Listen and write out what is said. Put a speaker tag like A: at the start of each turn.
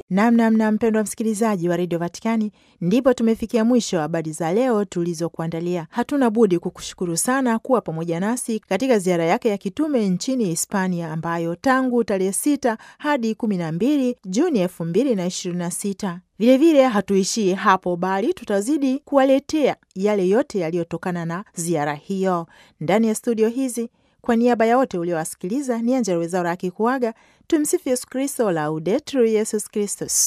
A: Namnamna mpendwa msikilizaji wa redio Vatikani, ndipo tumefikia mwisho wa habari za leo tulizokuandalia. Hatuna budi kukushukuru sana kuwa pamoja nasi katika ziara yake ya kitume nchini Hispania, ambayo tangu tarehe sita hadi kumi na mbili Juni elfu mbili na ishirini na sita. Vilevile hatuishii hapo, bali tutazidi kuwaletea yale yote yaliyotokana na ziara hiyo ndani ya studio hizi. Kwa niaba ya wote uliowasikiliza, ni Angella Rwezaura akikuaga. Tumsifu Yesu Kristo, Laudetur Yesus Kristus.